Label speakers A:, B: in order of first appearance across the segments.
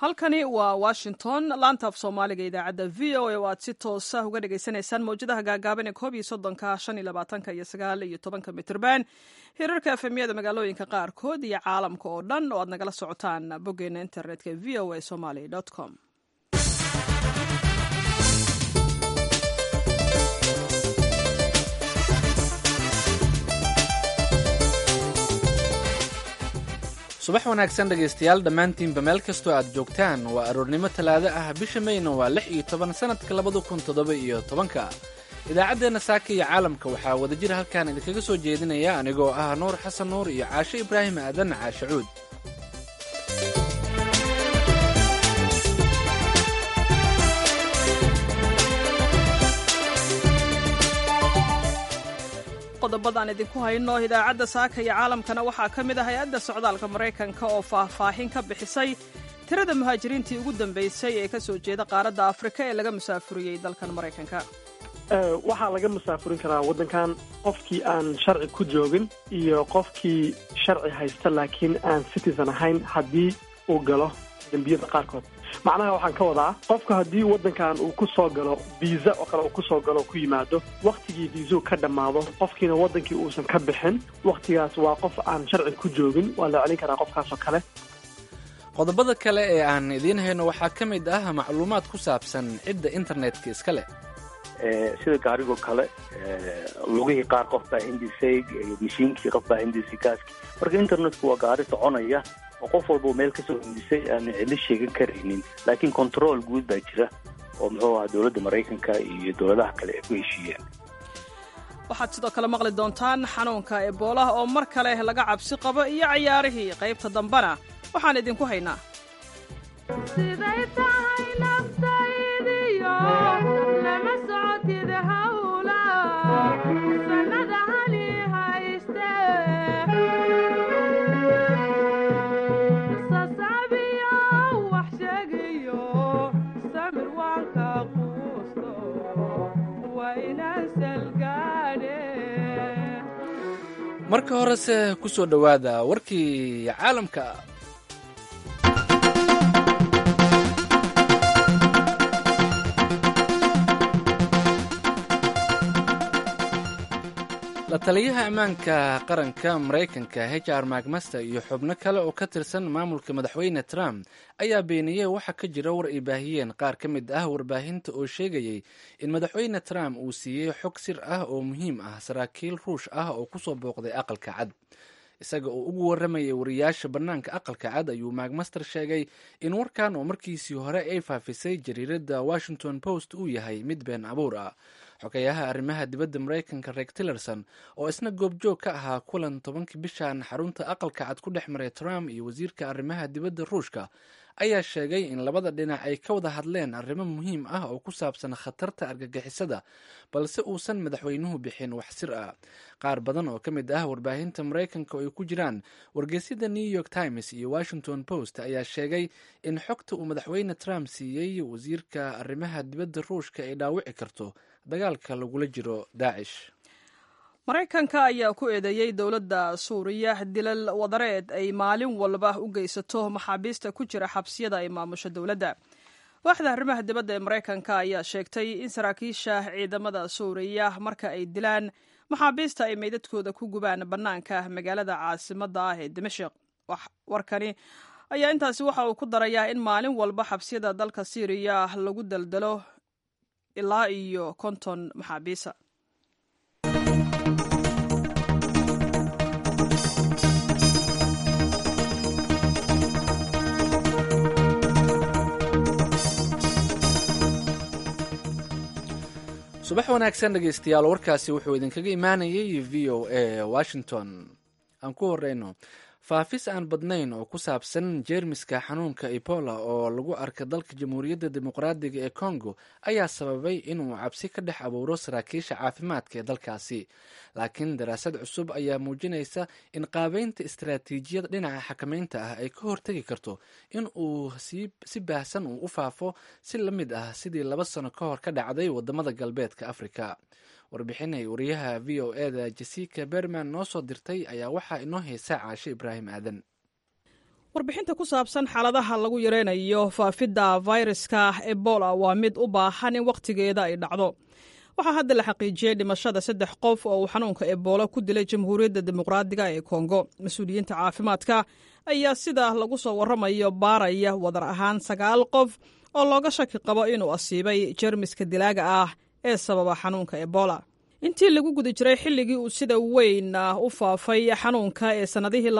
A: halkani waa washington laantaaf soomaaliga idaacadda v o a oo aad si toosa uga dhagaysanaysaan mawjadaha gaagaaban ee koob iyo soddonka shan iyo labaatanka iyo sagaal iyo tobanka mitrban hirarka efemyada magaalooyinka qaarkood iyo caalamka oo dhan oo aad nagala socotaan boggeena internetka v o a somaly com
B: subax wanaagsan dhegaystayaal dhammaantiinba meel kastoo aad joogtaan waa aroornimo talaado ah bisha mayna waa lix iyo toban sannadka labada kun toddoba iyo tobanka idaacaddeenna saaka iyo caalamka waxaa wadajir halkaan idinkaga soo jeedinaya anigoo ah nuur xasan nuur iyo caashe ibraahim aadan caashe cuud
A: qodobadaan idinku hayno idaacadda saaka iyo caalamkana waxaa ka mid ah hay-adda socdaalka maraykanka oo faahfaahin ka bixisay tirada muhaajiriintii ugu dambaysay ee ka soo jeeda qaaradda afrika ee laga musaafuriyey dalkan maraykanka
C: waxaa laga musaafurin karaa waddankan qofkii aan sharci ku joogin iyo qofkii sharci haysta laakiin aan citizen ahayn haddii uu galo dembiyada qaarkood macnaha waxaan ka wadaa qofka haddii waddankan uu ku soo galo viisa oo kale uu ku soo galo ku yimaado wakhtigii viisuu ka dhammaado qofkiina waddankii uusan ka bixin wakhtigaas waa qof aan sharci ku joogin waa la celin karaa qofkaas oo kale
B: qodobada kale ee aan idiin hayno waxaa ka mid ah macluumaad ku saabsan cidda internetka iska leh
D: sida gaarigoo kale lugihii qaar qof baa hindisay mashiinkii qof baa hindisay gaaskii marka internetku waa gaari soconaya oo qof walba meel kasoo hindisay aanu cili sheegan karaynin laakiin control guud baa jira oo muxuu ahaa dowladda maraykanka iyo dowladaha kale ay ku heshiiyeen
A: waxaad sidoo kale maqli doontaan xanuunka eboolaha oo mar kale laga cabsi qabo iyo cayaarihii qaybta dambena waxaan idinku haynaa
B: marka horese ku soo dhowaada warkii caalamka la taliyaha ammaanka qaranka maraykanka h r macmaster iyo xubno kale oo ka tirsan maamulka madaxweyne trump ayaa beeniyey waxa ka jira war ay baahiyeen qaar ka mid ah warbaahinta oo sheegayay in madaxweyne trump uu siiyey xog sir ah oo muhiim ah saraakiil ruush ah oo kusoo booqday aqalka cad isaga oo ugu warramayay wariyaasha bannaanka aqalka cad ayuu macmaster sheegay in warkan oo markiisii hore ay faafisay jariiradda washington post uu yahay mid been abuur ah xogayaha arrimaha dibadda maraykanka reeg tillerson oo isna goobjoog ka ahaa kulan tobankii bishan xarunta aqalka cad ku dhex maray trump iyo wasiirka arrimaha dibadda ruushka ayaa sheegay in labada dhinac ay ka wada hadleen arrimo muhiim ah oo ku saabsan khatarta argagixisada balse uusan madaxweynuhu bixin wax sir ah qaar badan oo ka mid ah warbaahinta maraykanka oo ay ku jiraan wargeysyada new york times iyo washington post ayaa sheegay in xogta uu madaxweyne trump siiyey wasiirka arrimaha dibadda ruushka ay dhaawici karto dagaalka lagula jiro daacish
A: maraykanka ayaa ku eedeeyey dowladda suuriya dilal wadareed ay maalin walba u geysato maxaabiista ku jira xabsiyada ay maamusho dowladda waaxda arrimaha dibadda ee maraykanka ayaa sheegtay in saraakiisha ciidamada suuriya marka ay dilaan maxaabiista ay meydadkooda ku gubaan bannaanka magaalada caasimadda ah ee dimashik warkani ayaa intaasi waxa uu ku darayaa in maalin walba xabsiyada dalka siiriya lagu daldalo ilaa iyo konton maxaabiisa
B: subax wanaagsan dhegaystayaal warkaasi wuxuu idinkaga imaanayay v o a washington aan ku horeyno faafis aan badnayn oo ku saabsan jeermiska xanuunka ebola oo lagu arka dalka jamhuuriyadda dimuqraadiga ee congo ayaa sababay inuu cabsi ka dhex abuuro saraakiisha caafimaadka ee dalkaasi laakiin daraasad cusub ayaa muujinaysa in qaabeynta istaraatiijiyada dhinaca xakameynta ah ay ka hortegi karto in uu si baahsan uu u faafo si la mid ah sidii laba sano ka hor ka dhacday wadamada galbeedka afrika warbixinay wariyaha v o e da jessica berman noo soo dirtay ayaa waxaa inoo heysa caashe ibraahim aadan
A: warbixinta ku saabsan xaaladaha lagu yareynayo faafidda fayraska ebola waa mid u baahan in wakhtigeeda ay dhacdo waxaa hadda la xaqiijiyey dhimashada saddex qof oo uu xanuunka ebola ku dilay jamhuuriyadda dimuqraadiga ee kongo mas-uuliyiinta caafimaadka ayaa sida lagu soo warramayo baaraya wadar ahaan sagaal qof oo looga shaki qabo inuu asiibay jermiska dilaaga ah ee sababa xanuunka ebola intii lagu guda jiray xilligii uu sida weyn u faafay xanuunka ee sannadihii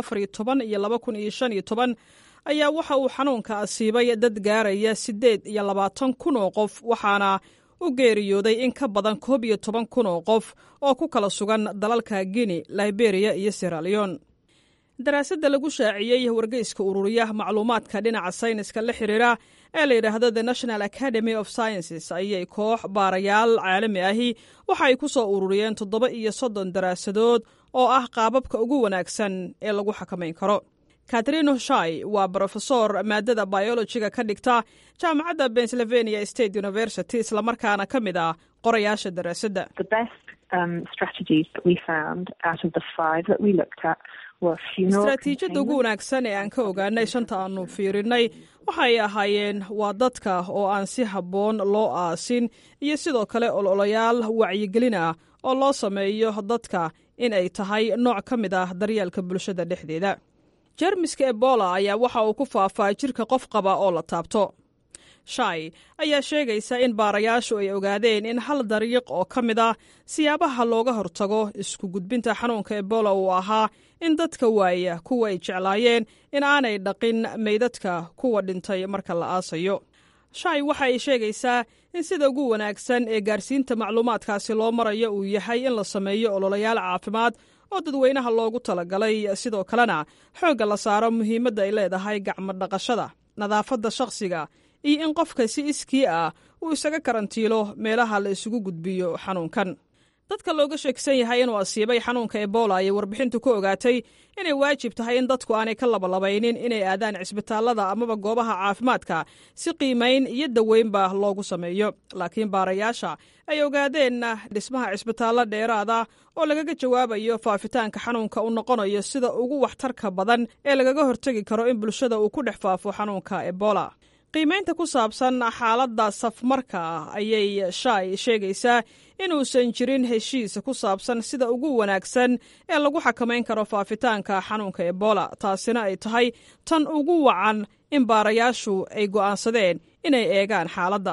A: iyo ayaa waxa uu xanuunka asiibay dad gaaraya siddeed iyo labaatan kun oo qof waxaana u geeriyooday in ka badan koob iyo toban kun oo qof oo ku kala sugan dalalka guinea liberiya iyo siraleon daraasadda lagu shaaciyey wargeyska ururiya macluumaadka dhinaca sayniska la xiriira ee la yidhaahdo the national academy of sciences ayay koox baarayaal caalami ahi waxa ay ku soo ururiyeen toddoba iyo soddon daraasadood oo ah qaababka ugu wanaagsan ee lagu xakamayn karo katrino shai waa brofesor maadada biologiga ka dhigta jaamacadda pennsylvania state university islamarkaana ka mid ah qorayaasha daraasadda istraatiijiyadda ugu wanaagsan ee aan ka ogaanay shanta aanu fiirinnay waxay ahaayeen waa dadka oo aan si habboon loo aasin iyo sidoo kale ololayaal wacyigelin ah oo loo sameeyo dadka in ay tahay nooc ka mid ah daryeelka bulshada dhexdeeda jermiska ebola ayaa waxa uu ku faafaa jirka qof qaba oo la taabto shai ayaa sheegaysa in baarayaashu ay ogaadeen in hal dariiq oo ka mid ah siyaabaha looga hortago isku gudbinta xanuunka ebola uu ahaa in dadka waaya kuwa ay jeclaayeen in aanay dhaqin meydadka kuwa dhintay marka la aasayo shai waxa ay sheegaysaa in sida ugu wanaagsan ee gaarsiinta macluumaadkaasi loo marayo uu yahay in la sameeyo ololayaal caafimaad oo dadweynaha loogu talagalay sidoo kalena xoogga la saaro muhiimadda ay leedahay gacmo dhaqashada nadaafadda shakhsiga iyo in qofka si iskii ah uu isaga karantiilo meelaha la isugu gudbiyo xanuunkan dadka looga sheegsan yahay inuu asiibay xanuunka ebola ayay warbixintu ku ogaatay inay waajib tahay in dadku aanay ka labalabaynin inay aadaan cisbitaallada amaba goobaha caafimaadka si qiimayn iyo daweynba loogu sameeyo laakiin baarayaasha ay ogaadeen dhismaha cisbitaallo dheeraada oo lagaga jawaabayo faafitaanka xanuunka uu noqonayo sida ugu waxtarka badan ee lagaga hortegi karo in bulshada uu ku dhex faafo xanuunka ebola qiimaynta ku saabsan xaaladda safmarka ah ayay shai sheegaysaa inuusan jirin heshiis ku saabsan sida ugu wanaagsan ee lagu xakamayn karo faafitaanka xanuunka ebola taasina ay tahay tan ugu wacan in baarayaashu ay go'aansadeen inay eegaan xaaladda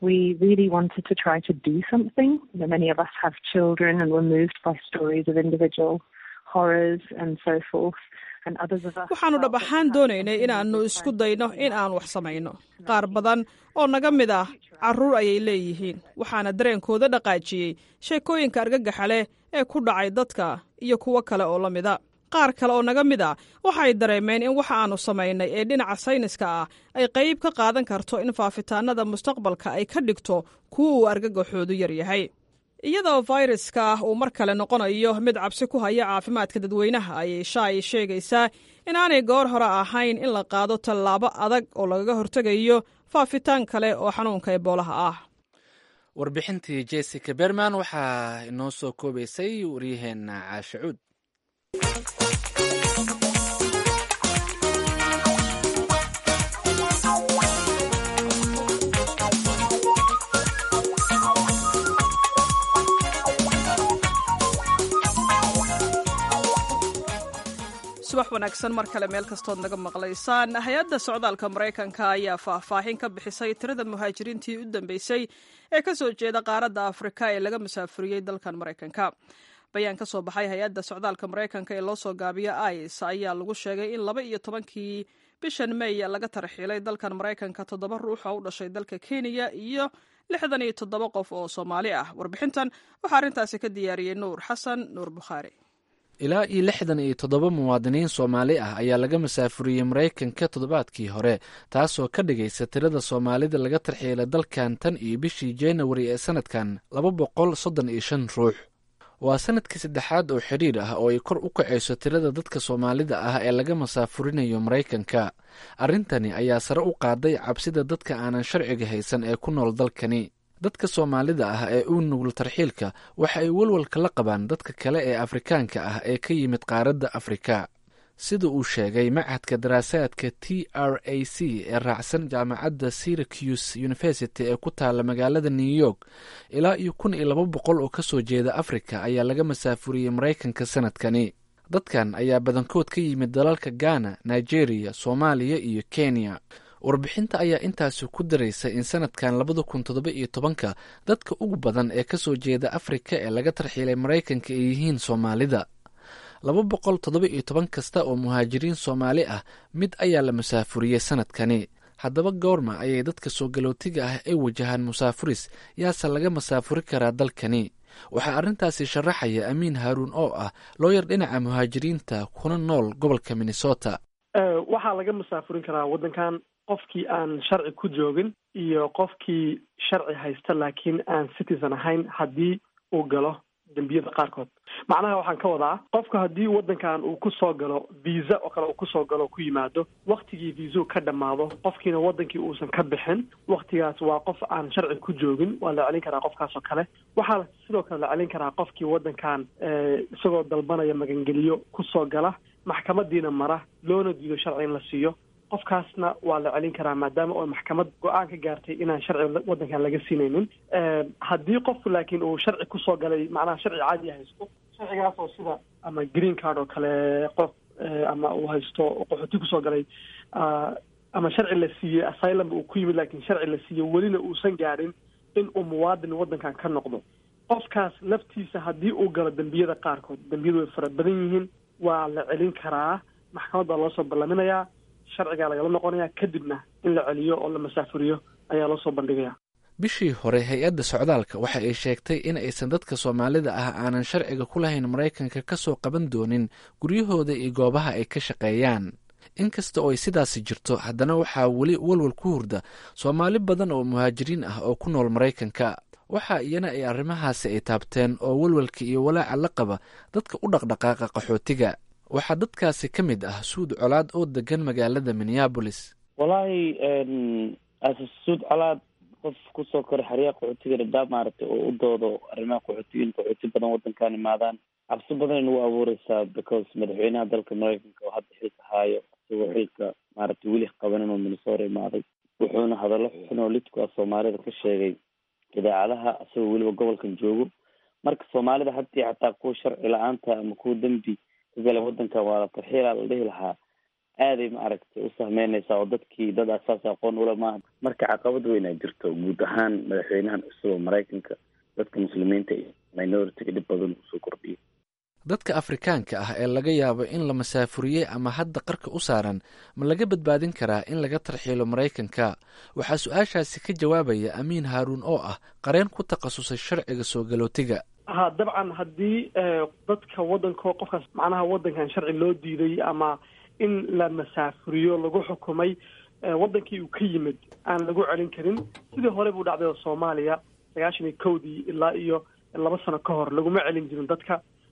A: waxaannu dhab ahaan doonaynay inaannu isku dayno in aan wax samayno qaar badan oo naga mid ah carruur ayay leeyihiin waxaana dareenkooda dhaqaajiyey sheekooyinka argagaxa leh ee ku dhacay dadka iyo kuwo kale oo la mida qaar kale oo naga mid a waxay dareemeen in waxa aannu samaynay ee dhinaca sayniska ah ay qayb ka qaadan karto in faafitaannada mustaqbalka ay ka dhigto kuwa uu argagaxoodu yar yahay iyadoo fayraska uu mar kale noqonayo mid cabsi ku haya caafimaadka dadweynaha ayay shaay sheegaysaa inaanay goor hore ahayn in la qaado tallaabo adag oo lagaga hortegayo faafitaan kale oo xanuunka eboolaha ah
B: warbixintii jessica berman waxaa inoo soo koobaysay waryaheena caashacuud
A: subax wanaagsan mar kale meel kastood naga maqlaysaan hay-adda socdaalka maraykanka ayaa faahfaahin ka bixisay tirada muhaajiriintii u dambeysay ee ka soo jeeda qaaradda afrika ee laga musaafuriyey dalkan maraykanka bayaan ka soo baxay hay-adda socdaalka maraykanka ee loo soo gaabiyo ice ayaa lagu sheegay in laba iyo tobankii bishan may laga tarxiilay dalkan maraykanka toddoba ruux oo u dhashay dalka kenya iyo lixdan iyo toddoba qof oo soomaali ah warbixintan waxaa arrintaasi ka diyaariyey nuur xasan nuur bukhaari
B: ilaa iyo lixdan iyo toddoba muwaadiniin soomaali ah ayaa laga masaafuriyey maraykanka toddobaadkii hore taasoo ka dhigaysa tirada soomaalida laga tarxiilay dalkan tan iyo bishii januari ee sanadkan laba boqol soddon iyo shan ruux waa sanadkii saddexaad oo xidhiir ah oo ay kor u kacayso tirada dadka soomaalida ah ee laga masaafurinayo maraykanka arrintani ayaa sare u qaaday cabsida dadka aanan sharciga haysan ee ku nool dalkani dadka soomaalida ah ee u nugul tarxiilka waxa ay walwalka la qabaan dadka kale ee afrikaanka ah ee ka yimid qaaradda afrika sida uu sheegay machadka daraasaadka t r a c ee raacsan jaamacadda syracuse university ee ku taala magaalada new york ilaa iyo kun iyo laba boqol oo kasoo jeeda afrika ayaa laga masaafuriyey maraykanka sanadkani dadkan ayaa badankood ka yimid dalalka ghana nigeria soomaaliya iyo kenya warbixinta ayaa intaasi ku daraysa in sanadkan labada kun toddoba iyo tobanka dadka ugu badan ee kasoo jeeda afrika ee laga tarxiilay maraykanka ay yihiin soomaalida laba boqol toddoba iyo toban kasta oo muhaajiriin soomaali ah mid ayaa la masaafuriyey sanadkani haddaba goorma ayay dadka soo galootiga ah ay wajahaan musaafuris yaase laga masaafuri karaa dalkani waxaa arrintaasi sharaxaya amiin haaruun oo ah looyar dhinaca muhaajiriinta kuna nool gobolka minnesota
C: waxaa laga masaafurin karaa waddankan qofkii aan sharci ku joogin iyo qofkii sharci haysta laakiin aan citizen ahayn haddii uu galo dembiyada qaarkood macnaha waxaan ka wadaa qofka haddii waddankan uu ku soo galo visa oo kale uu kusoo galo o ku yimaado waktigii viisau ka dhammaado qofkiina waddankii uusan ka bixin waktigaas waa qof aan sharci ku joogin waa la celin karaa qofkaas oo kale waxaa sidoo kale la celin karaa qofkii waddankan isagoo dalbanaya magangeliyo kusoo gala maxkamadiina mara loona diido sharci in la siiyo qofkaasna waa la celin karaa maadaama oo maxkamad go-aan ka gaartay inaan sharci waddankan laga siinaynin haddii qofku laakiin uu sharci kusoo galay macnaha sharci caadi haysto sharcigaas oo sida ama green card oo kale qof ama uu haysto qaxooti kusoo galay ama sharci la siiyey asylum uu ku yimid laakiin sharci la siiyey welina uusan gaadhin in uu muwaadin waddankan ka noqdo qofkaas laftiisa haddii uu galo dembiyada qaarkood dembiyadu way fara badan yihiin waa la celin karaa maxkamad baa loo soo ballaminayaa sharcigaa lagala noqonaya kadibna in la celiyo oo la masaafuriyo ayaa loo soo bandhigaya
B: bishii hore hay-adda socdaalka waxa ay sheegtay in aysan dadka soomaalida ah aanan sharciga ku lahayn maraykanka ka soo qaban doonin guryahooda iyo goobaha ay ka shaqeeyaan inkasta oo ay sidaasi jirto haddana waxaa weli walwal ku hurda soomaali badan oo muhaajiriin ah oo ku nool maraykanka waxa iyana ay arrimahaasi ay taabteen oo walwalka iyo walaaca la qaba dadka u dhaqdhaqaaqa qaxootiga waxaa dadkaasi ka mid ah suud colaad oo degan magaalada minneabolis
E: wallaahi suud colaad qof kusoo koray xeryaha qaxootiga dhadhaab maaragtay oo u doodo arrimaha qaxootiyiin qaxooti badan waddankan imaadaan cabsi badan nagu abuureysaa because madaxweynaha dalka maraykanka oo hadda xilka haayo isagoo xilka maaragtay weli qabanin oo minnesota imaaday wuxuuna hadallo xun oo lidku ah soomaalida ka sheegay idaacadaha isagoo weliba gobolkan joogo marka soomaalida haddii xataa kuwa sharci la-aanta ama kuwa dembi ka gala waddankan waa la tarxiilaa la dhihi lahaa aaday maaragtay u sahmeyneysaa oo dadkii dad asaas aqoon ula maaha marka caqabad weyn ay jirto guud ahaan madaxweynahan cusub oo maraykanka dadka muslimiinta iyo minoritiga dhib badan usoo kordhiyay
B: dadka afrikaanka ah ee laga yaabo in la masaafuriyey ama hadda qarka u saaran ma laga badbaadin karaa in laga tarxiilo maraykanka waxaa su-aashaasi ka jawaabaya amiin haaruun oo ah qareen ku takhasusay sharciga soo galootiga
C: ha dabcan haddii dadka waddanko qofkaas macnaha waddankan sharci loo diiday ama in la masaafuriyo lagu xukumay waddankii uu ka yimid aan lagu celin karin sidii hore buu dhacday oo soomaaliya sagaashan iyo kowdii ilaa iyo laba sano ka hor laguma celin jirin dadka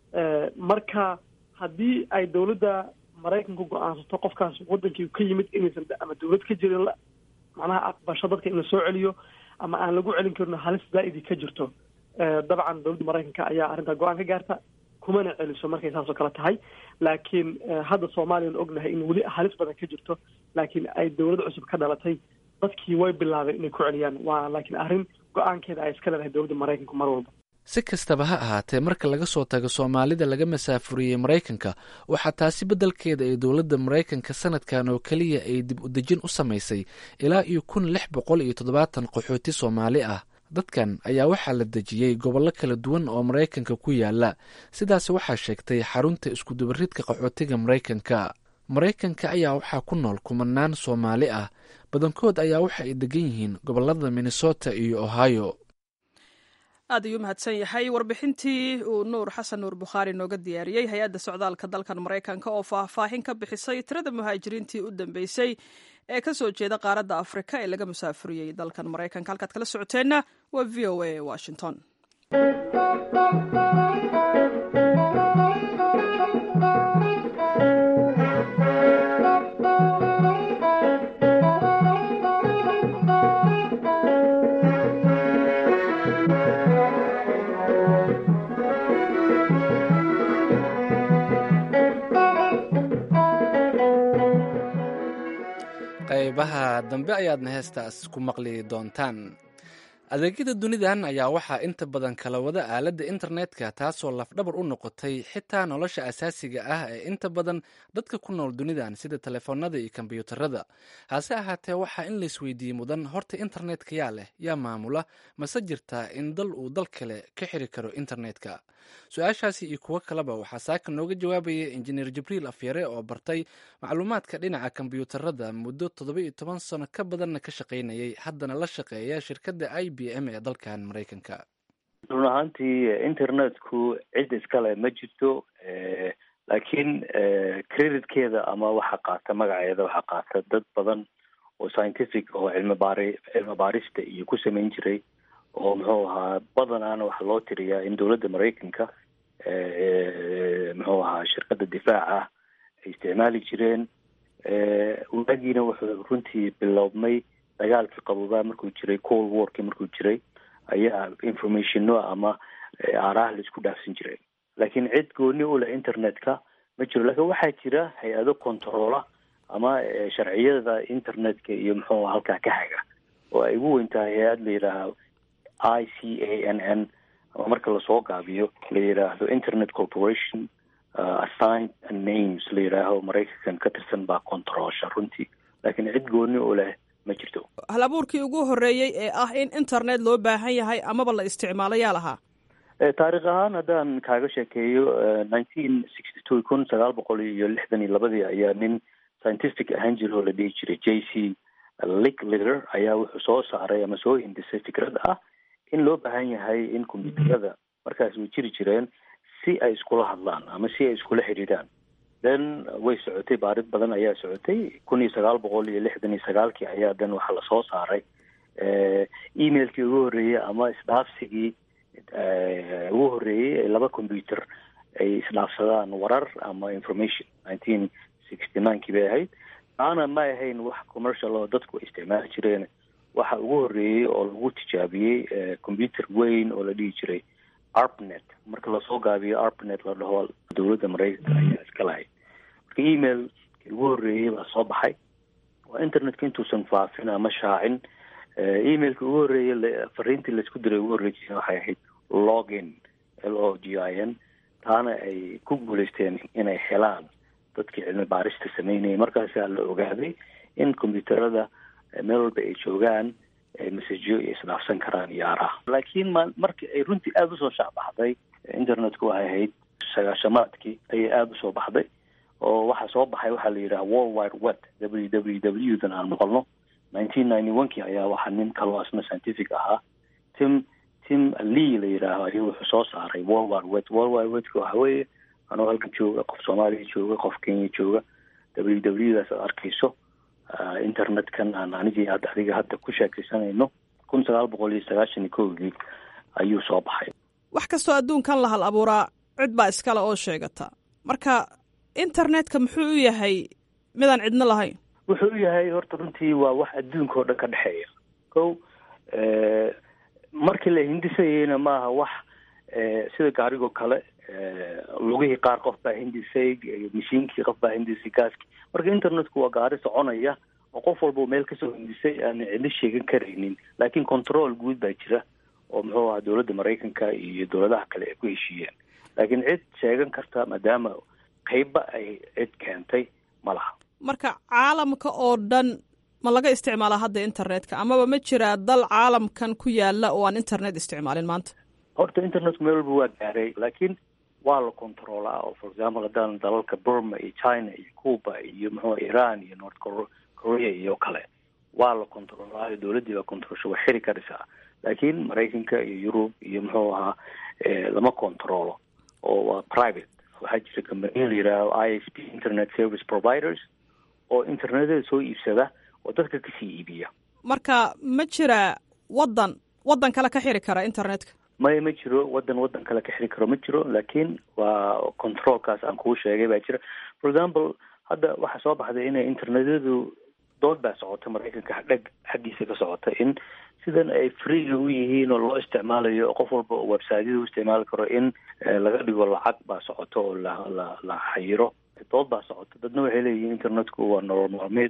C: marka haddii ay dawladda maraykanku go-aansato qofkaas waddankii ka yimid inaysan ama dawlad ka jirin macnaha aqbasho dadka in la soo celiyo ama aan lagu celin karin halis zaa'idi ka jirto dabcan dawladda maraykanka ayaa arrintaa go-aan ka gaarta kumana celiso markay saas oo kale tahay laakiin hadda soomaaliyan ognahay in weli halis badan ka jirto laakiin ay dawlad cusub ka dhalatay dadkii way bilaabeen inay ku celiyaan waa laakiin arrin go-aankeeda ay iska leedahay dawladda maraykanku mar walba
B: si kastaba ha ahaatee marka laga soo tago soomaalida laga masaafuriyey maraykanka waxaa taasi beddelkeeda ay dowladda maraykanka sanadkan oo keliya ay dib u dejin u samaysay ilaa iyo kun lix boqol iyo toddobaatan qaxooti soomaali ah dadkan ayaa waxaa la dejiyey gobollo kala duwan oo maraykanka ku yaala sidaas waxaa sheegtay xarunta iskudubaridka qaxootiga maraykanka maraykanka ayaa waxaa ku nool kumanaan soomaali ah badankood ayaa waxa ay degan yihiin gobollada minnesota iyo ohio
A: aad ayuu mahadsan yahay warbixintii uu nuur xasan nuur bukhaari nooga diyaariyey hay-adda socdaalka dalkan maraykanka oo faahfaahin ka bixisay tirada muhaajiriintii u dambeysay ee ka soo jeeda qaaradda afrika ee laga musaafuriyey dalkan maraykanka halkaad kala socoteenna waa v o a washington
B: qaybaha dambe ayaadna heestaas ku maqli doontaan adeegyada dunidan ayaa waxaa inta badan kala wada aaladda internetka taasoo lafdhabar u noqotay xitaa nolosha asaasiga ah ee inta badan dadka ku nool dunidan sida telefoonada iyo kombyuutarada hase ahaatee waxaa in laisweydiiyey mudan horta internetka yaa leh yaa maamula mase jirtaa in dal uu dal kale ka xiri karo internetka su-aashaasi iyo kuwo kaleba waxaa saaka nooga jawaabaya injineer jibriil afyare oo bartay macluumaadka dhinaca kombyuutarada muddo toddoba iyo toban sano ka badanna ka shaqaynayay haddana la shaqeeya shirkadda i b m ee dalkan maraykanka
D: run ahaantii internetku cid iskale ma jirto laakiin creditkeeda ama waxa qaata magaceeda waxaa qaata dad badan oo scientific oo cilmi baari cilmi baarista iyo ku samayn jiray oo muxuu ahaa badanaana waxaa loo tiriyaa in dowladda maraykanka muxuu ahaa shirkadda difaaca ay isticmaali jireen waagiina wuxuu runtii bilowmay dagaalkii qaboobaa markuu jiray cold warki markuu jiray ayaa informationno ama aaraha laisku dhaafsan jiray laakiin cid gooni u leh internetka ma jiro lakin waxaa jira hay-ado controla ama sharciyada internetka iyo muxuu halkaa ka haga oo ay ugu weyn tahay hay-ad la yidhaaha i c a n n ama marka lasoo gaabiyo la yidhaahdo internet corporation assigned names la yidhaaho maraykankan ka tirsan baa controlsha runtii laakiin cid gooni u leh ma jirto
A: hal abuurkii ugu horreeyey ee ah in internet loo baahan yahay amaba la isticmaalo yaa lahaa
D: taarikh ahaan haddaan kaaga sheekeeyo nineteen sixty two kun sagaal boqol iyo lixdan iyo labadii ayaa nin scientific ahaan jira oo la dhihi jiray j c licklider ayaa wuxuu soo saaray ama soo hindisay fikrad ah in loo baahan yahay in combyuutarada markaas way jiri jireen si ay iskula hadlaan ama si ay iskula xidhiidhaan then way socotay baarid badan ayaa socotay kun iyo sagaal boqol iyo lixdan iyo sagaalkii ayaa then waxaa lasoo saaray emailkii ugu horreeyey ama isdhaafsigii ugu horreeyey ee laba combyuter ay isdhaafsadaan warar ama information nineteen sixty ninekii bay ahayd taana ma ahayn wax commercial oo dadku ay isticmaali jireen waxa ugu horreeyey oo lagu tijaabiyey combyuter weyn oo la dhihi jiray arpnet marka lasoo gaabiyo arpnet la dhaho dowladda maraykanka ayaa iska lahayd marka email ugu horreeyey baa soo baxay waa internetka intuusan faafin ama shaacin emailka ugu horreeyey fariintii laisku diray ugu horreysay waxay ahayd login l o g i n taana ay ku guuleysteen inay helaan dadkii cilmi baarista sameynayay markaasaa la ogaaday in combyuutarada meel walba ay joogaan messageyo iyo isdhaafsan karaan iyo aaraha laakiin ma markii ay runtii aada usoo shaacbaxday internetku waxay ahayd sagaashamaadkii ayay aada usoo baxday oo waxaa soo baxay waxaa la yidhaha world wide web w w w dan aan maqalno nineteen ninety one kii ayaa waxaa nin kaloo asna scientific ahaa tim tim lee la yidhaaho ayuu wuxuu soo saaray world wide web world wide webka waxa weeye anoo halkan jooga qof soomaaliya jooga qof kenya jooga w w daas aad arkayso internetkan aan anigii hadda adiga hadda ku sheekaysanayno kun sagaal boqol iyo sagaashan iyo kowgii ayuu soo baxay
A: wax kastoo adduunkan la hal abuuraa cid baa iskale oo sheegata marka internetka muxuu u yahay midaan cidno lahayn
D: wuxuu u yahay horta runtii waa wax adduunka oo dhan ka dhexeeya ko markii la hindisayeyna maaha wax sida gaarigoo kale lugihii qaar qof baa hindisay mashiinkii qof baa hindisay gaaskii marka internetku waa gaari soconaya oo qof walba meel kasoo hindisay aan cidlo sheegan karaynin laakiin control guud baa jira oo muxuu ahaa dowladda maraykanka iyo dowladaha kale ay ku heshiiyeen laakiin cid sheegan karta maadaama qeybba ay cid keentay ma laha
A: marka caalamka oo dhan ma laga isticmaalaa hadda internetka amaba ma jiraa dal caalamkan ku yaala oo aan internet isticmaalin maanta
D: horta internetku meel walba waa gaaray laakiin waa la controlaa oo for example haddaan dalalka burma iyo china iyo cuba iyo muxuu iran iyo north korea iyo kale waa la controlaayo dowladdii baa controlsha waa xiri karaysaa laakiin maraykanka iyo yurub iyo muxuu ahaa lama controlo oo waa private waxaa jira companiya la yidhaaho i s p internet service providers oo internetada soo iibsada oo dadka kasii iibiya
A: marka ma jira waddan waddan kale ka xiri kara internetka
D: maya ma jiro waddan waddan kale ka xiri karo ma jiro laakiin waa controlkaas aan kuu sheegay baa jira for example hadda waxaa soo baxday inay internetadu dood baa socota maraykanka dheg xaggiisa ka socota in sidan ay freega u yihiin oo loo isticmaalayo qof walba oo websiteyada u isticmaali karo in laga dhigo lacag baa socota oo la la la xayiro dood baa socota dadna waxay leeyihiin internetku waa nolol maalmeed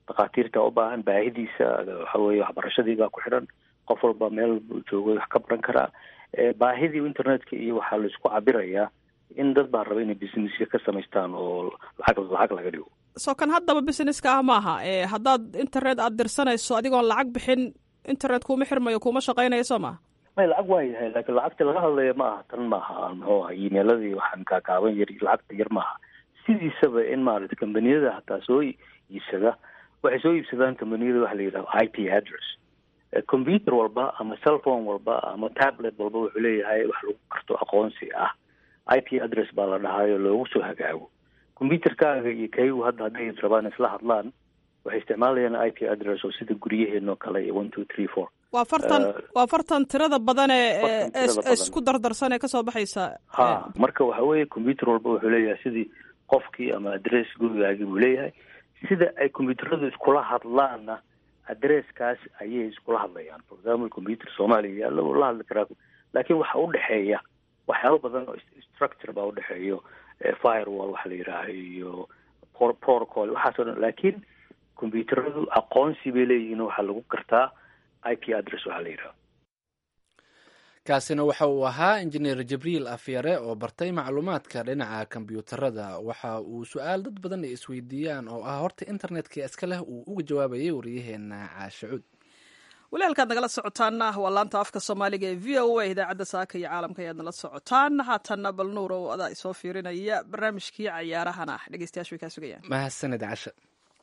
D: dhakhaatiirta u baahan baahidiisa waxa weeye waxbarashadii baa ku xidhan qof walba meel buu joogay wax ka baran karaa baahidii internetka iyo waxaa laisku cabirayaa in dad baa raba inay businessya ka samaystaan oo lacag lacag laga dhigo
A: soo kan haddaba businesska ah maaha haddaad internet aada dirsanayso adigoon lacag bixin internet kuuma xirmayo kuuma shaqaynayo soo maha
D: may lacag waa yahay laakiin lacagta laga hadlaya ma aha tan maaha muxuu aha emailadii waxaan kaakaaban yar lacagta yar maaha sidiisaba in maarata combaniyada hataa soo iibsada waxay soo iibsadaan combaniyada waxa la yidhaha i p address computer walba ama cellphone walba ama tablet walba wuxuu leeyahay wax lagu karto aqoonsi ah i p address baa la dhahayo loogu soo hagaago computerkaaga iyo kaygu hadda hadday rabaan isla hadlaan waxay isticmaalayaan i p address oo sida guryaheenoo kale iyo one two three four
A: waa fartan waa fartan tirada badan ee isku dardarsan ee kasoo baxaysa
D: ha marka waxa weeye computer walba wuxuu leeyahay sidii qofkii ama address gurigaagii buu leeyahay sida ay combyuteradu iskula hadlaanna addresskaas ayay iskula hadlayaan for example computer soomaaliya yaalla wuu la hadli karaa laakiin waxa udhexeeya waxyaaba badan oo structure baa udhexeeyo firewall waxa la yidhaaha iyo protocol waxaasoo dhan laakiin combyuteradu aqoonsi bay leeyihiin waxaa lagu gartaa i p address waxaa la yidhaha
B: kaasina waxa uu ahaa injineer jibriil afyare oo bartay macluumaadka dhinaca kombyuutarada waxa uu su-aal dad badan ay isweydiiyaan oo ah horta internetka iska leh uu uga jawaabayay wariyaheena caashacuud
A: weli halkaad nagala socotaana waa laanta afka soomaaliga ee v o a idaacadda saaka iyo caalamka ayaad nala socotaan haatanna bal nuur oo adaa isoo fiirinaya barnaamijkii cayaarahana dhegeystayaashu way kaa sugayaan
B: mahadsanid casha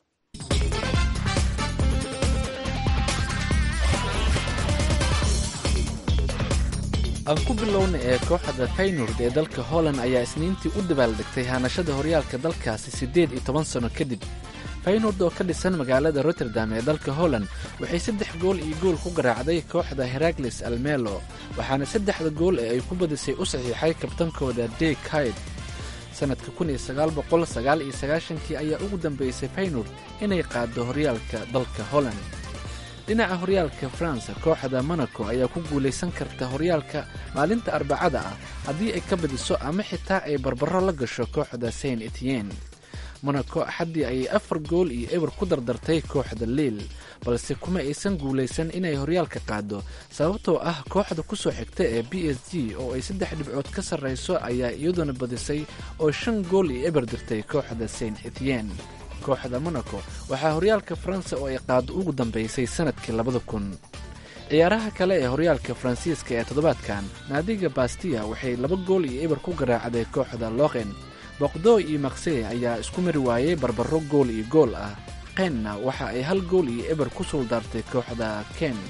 B: aan ku bilowna ee kooxda faynord ee dalka holland ayaa isniintii u dabaaldegtay haanashada horyaalka dalkaasi siddeed iyo toban sano kadib faynord oo ka dhisan magaalada rotterdam ee dalka holland waxay saddex gool iyo gool ku garaacday kooxda herakles almelo waxaana saddexda gool ee ay ku badisay u saxiixay kabtankooda de kaid sannadka kun iyo sagaal boqol sagaal iyo sagaashankii ayaa ugu dambeysay faynord inay qaaddo horyaalka dalka holland dhinaca horyaalka faransa kooxda monaco ayaa ku guulaysan karta horyaalka maalinta arbacada ah haddii ay ka badiso ama xitaa ay barbaro la gasho kooxda saint etien monaco axaddii ayay afar gool iyo eber ku dardartay kooxda liil balse kuma aysan guulaysan inay horyaalka qaado sababtoo ah kooxda ku soo xigta ee b s g oo ay saddex dhibcood ka sarrayso ayaa iyaduna badisay oo shan gool iyo eber dirtay kooxda saint etien kooxda monaco waxaa horyaalka faransa oo ay qaado ugu dambeysay sannadkii labada kun ciyaaraha kale ee horyaalka faransiiska ee toddobaadkan naadiga bastiya waxay laba gool iyo eber ku garaacday kooxda loqen boqdo iyo maksey ayaa isku mari waayey barbaro gool iyo gool ah qenna waxa ay hal gool iyo eber ku suuldaartay kooxda ken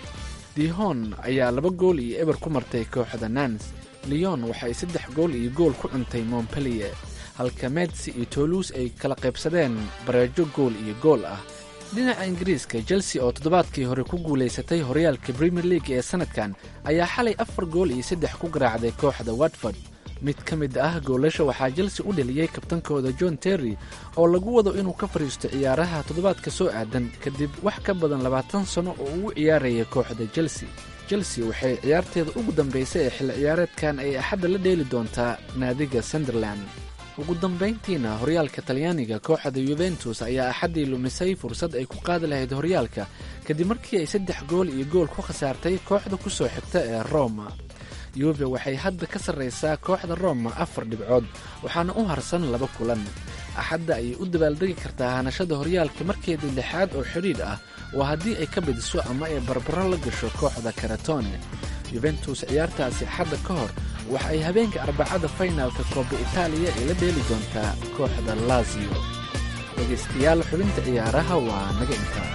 B: dihon ayaa laba gool iyo eber ku martay kooxda nans leon waxaay saddex gool iyo gool ku cuntay montpellier halka medsi iyo toluus ay kala qaybsadeen bareejo gool iyo gool ah dhinaca ingiriiska chelsea oo toddobaadkii hore ku guulaysatay horyaalka premier league ee sannadkan ayaa xalay afar gool iyo saddex ku garaacday kooxda watford mid ka mid ah goolasha waxaa chelsea u dheliyey kabtankooda john terry oo lagu wado inuu ka fadhiisto ciyaaraha toddobaadka soo aadan kadib wax ka badan labaatan sano oo uu ciyaaraya kooxda chelsea chelsea waxay ciyaarteeda ugu dambaysay ee xilli ciyaareedkan ay axadda la dheeli doontaa naadiga sunderland ugu dambayntiina horyaalka talyaaniga kooxda yuventus ayaa axaddii lumisay fursad ay ku qaadi lahayd horyaalka kadib markii ay saddex gool iyo gool ku khasaartay kooxda ku soo xigta ee roma yuve waxay hadda ka sarraysaa kooxda roma afar dhibcood waxaana u harsan laba kulan axadda ayay u dabaaldegi kartaa hanashada horyaalka markeedii lixaad oo xidhiidh ah waa haddii ay ka badiso ama ay barbaro la gasho kooxda karatone yuventus ciyaartaasi axadda ka hor waxa ay habeenka arbacada faynaalka kooba itaaliya ay la dheeli doontaa kooxda lazio dhegaystayaal xubinta ciyaaraha waa naga intaa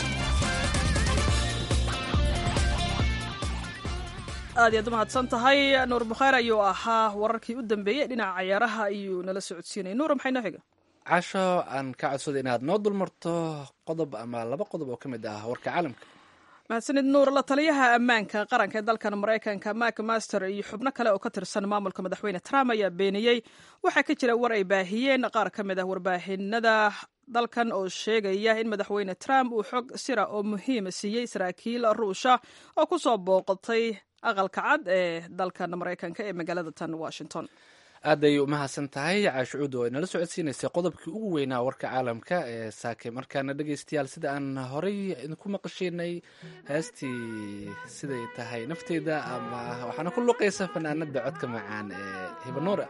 A: aad iyaad u mahadsan tahay nuur bukhaar ayuu ahaa wararkii u dambeeyey dhinaca cayaaraha ayuu nala socodsiinayay nuur maxay noo xiga
B: casho aan ka codsaday inaad noo dulmarto qodob ama laba qodob oo ka mid ah warka caalamka
A: mahadsanid nuur la taliyaha ammaanka qaranka ee dalkan maraykanka mak master iyo xubno kale oo ka tirsan maamulka madaxweyne trump ayaa beeniyey waxaa ka jira war ay baahiyeen qaar ka mid ah warbaahinada dalkan oo sheegaya in madaxweyne trump uu xog sira oo muhiima siiyey saraakiil ruusha oo ku soo booqatay aqalka cad ee dalkan maraykanka ee magaalada tan washington
B: aaday umahadsan tahay caashucuud oo ay nala socodsiinaysay qodobkii ugu weynaa warka caalamka ee saake markaana dhegeystayaal sida aan horey idinku maqashiinay heestii siday tahay nafteyda ama waxaana ku luqaysa fanaanada codka macaan ee hibanuura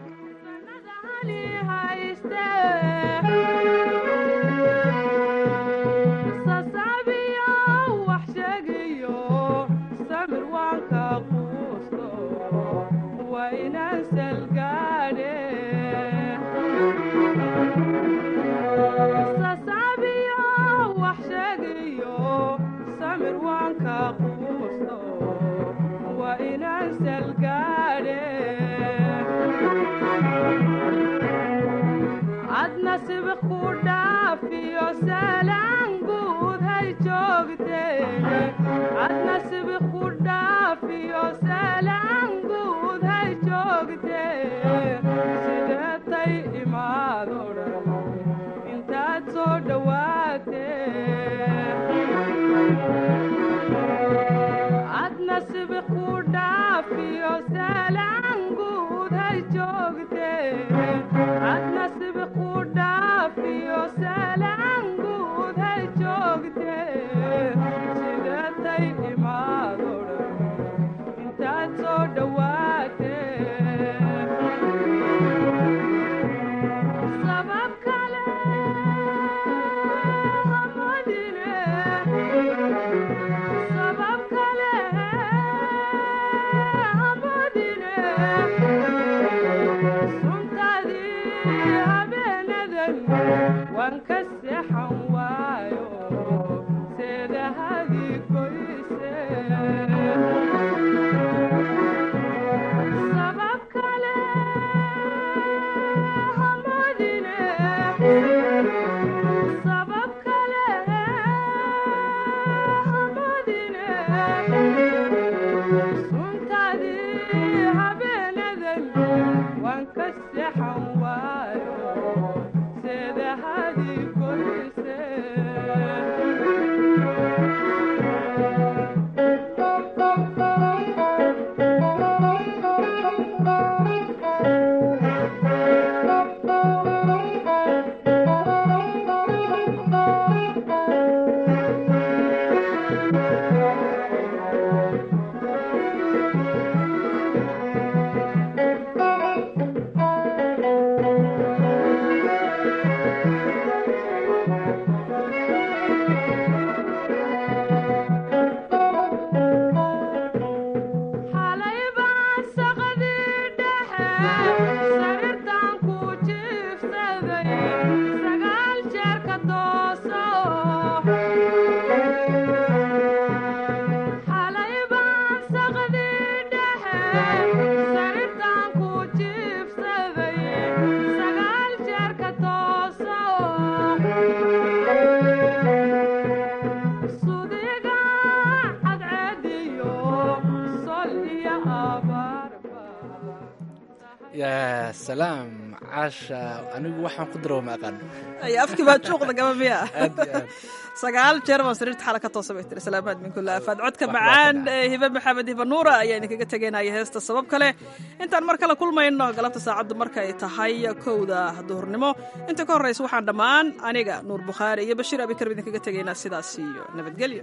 B: yaa salaam caasha anigu waxaan ku daro ma aqaan
A: ay afkii baa juuqda gaba miya
B: aad iyo aad
A: sagaal jeer baan sariirta xala ka toosa bay tiri salaamaad min kulla afaad codka macaan ee hibe maxamed hibe nuura ayaa idinkaga tegaynaya heesta sabab kale intaan mar kale kulmayno galabta saacaddu markay tahay kowda duhurnimo inta ka horraysa waxaan dhammaan aniga nuur bukhaari iyo bashiir abikar idinkaga tegaynaa sidaas iyo nabadgelyo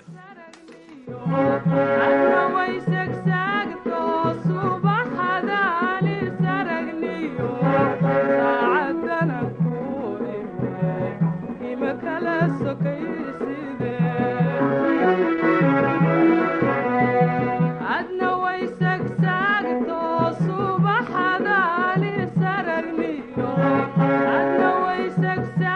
F: subaxadaali saragniyo adna way sagsa